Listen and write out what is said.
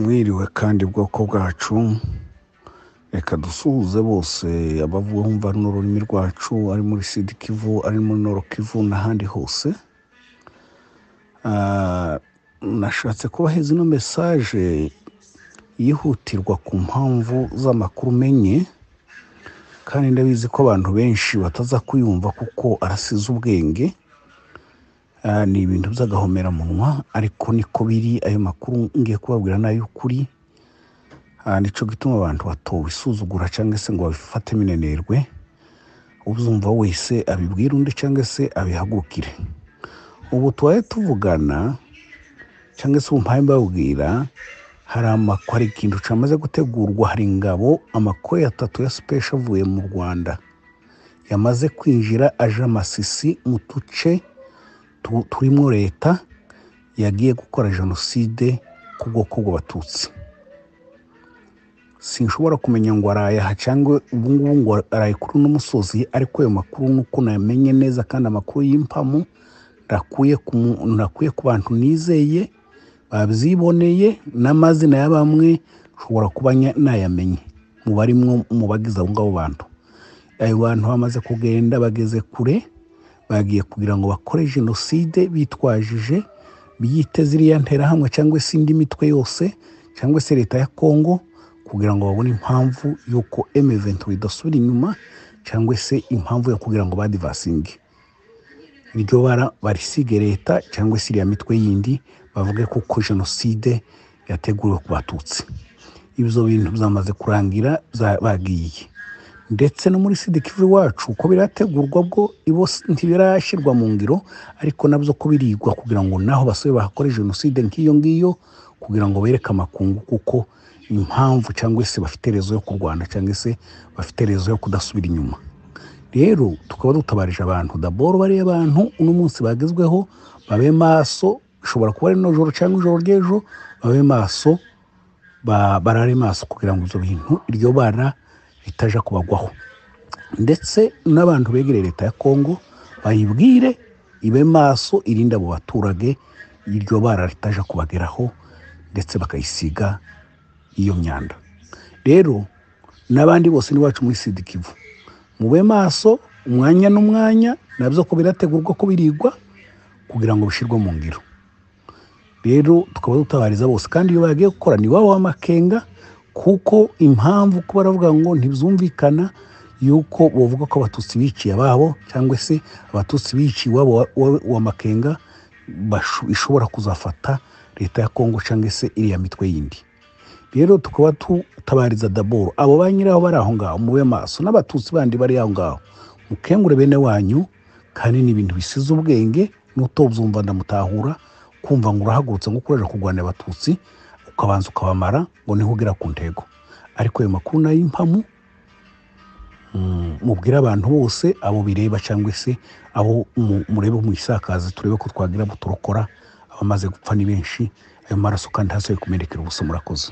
mwiriwe kandi bwoko bwacu reka dusuhuze bose abavuga bumva runo rurimi rwacu ari muri sidi kivu ari muri noro kivu n'ahandi hose Ah, nashatse kubahereza ino mesaje yihutirwa ku mpamvu z'amakuru umenye kandi ndabizi ko abantu benshi bataza kuyumva kuko arasize ubwenge Ah, ni ibintu by'agahomeраmunwa ariko niko biri ayo makuru ngiye kubabwira ni ay'ukuri Ah, nico gituma abantu batobisuzugura cyangwa se ngo babifate minenerwe uzumva wese abibwira undi cyangwa se abihagurukire ubu tubaye tuvugana cyangwa se umpaye mbabwira hari amako hari ikintu cyamaze gutegurwa hari ingabo amakoye atatu ya sipesha avuye mu rwanda yamaze kwinjira aje amasisi mu duce tu- turimo leta yagiye gukora jenoside ku bwoko bw'abatutsi sinshobora kumenya ngo araye aha cyangwa ubu ngubu ngo araye kuri uno musozi ariko ayo makuru nuko namenye neza kandi amakuru y'impamu ndakuye ku mu- ndakuye ku bantu nizeye babyiboneye n'amazina ya bamwe nshobora kuba nya- nayamenye mu barimwo mu bagize abo ngabo bantu ayo bantu bamaze kugenda bageze kure bagiye kugira ngo bakore jenoside bitwajije biyite ziriya nterahamwe cyangwa se indi mitwe yose cyangwa se leta ya kongo kugira ngo babone impamvu y'uko M23 idasubira inyuma cyangwa se impamvu yo kugira ngo badivasinge iryo bara barisige leta cyangwa se iriya mitwe yindi bavuge kuko jenoside yateguriwe ku batutsi ibyo bintu byamaze kurangira bya- bagiye ndetse no muri sidikivu iwacu uko birategurwa bwo ibo si- ntibirashyirwa mu ngiro ariko nabyo ko birigwa kugira ngo naho basore bahakore jenoside nk'iyo ngiyo kugira ngo bereke amakungu kuko impamvu cyangwa se bafite rezo yo kurwana cyangwa se bafite rezo yo kudasubira inyuma rero tukaba dutabarije abantu daboro bariya bantu uno munsi bagezweho babe maso bishobora kuba ari nijoro cyangwa ijoro ry'ejo babe maso ba- barare maso kugira ngo ibyo bintu iryo bara ritaja kubagwaho ndetse n'abantu begereye leta ya kongo bayibwire ibe maso irinde abo baturage iryo bara ritaja kubageraho ndetse bakayisiga iyo myanda rero n'abandi bose n'iwacu muri sidikivu mube maso umwanya n'umwanya nabyo ko birategurwa ko birigwa kugira ngo bishyirwe mu ngiro rero tukaba dutabariza bose kandi iyo bagiye gukora ni wabo w'amakenga kuko impamvu kuba baravuga ngo ntibyumvikana yuko bavuga ko abatutsi biciye ababo cyangwa se abatutsi biciye iwabo wa- wa- w'amakenga basho- ishobora kuzafata leta ya kongo cyangwa se iriya mitwe yindi rero tukaba tutabariza daboro abo ba nyiraho bari aho ngaho mube maso n'abatutsi bandi bari aho ngaho mukengure bene wanyu kandi ni ibintu bisize ubwenge n'utobyumva ndamutahura kumva ngo urahagurutse ngo ukoresha kurwanya abatutsi ukabanza ukabamara ngo niho ugera ku ntego ariko ayo makuru ni ay'impamu mm, mubwire abantu bose abo bireba cyangwa se abo mu- murebe mu isakaza turebe ko twagira ngo turokora abamaze gupfa ni benshi ayo maraso kandi hasi kumenekera ubusa murakoze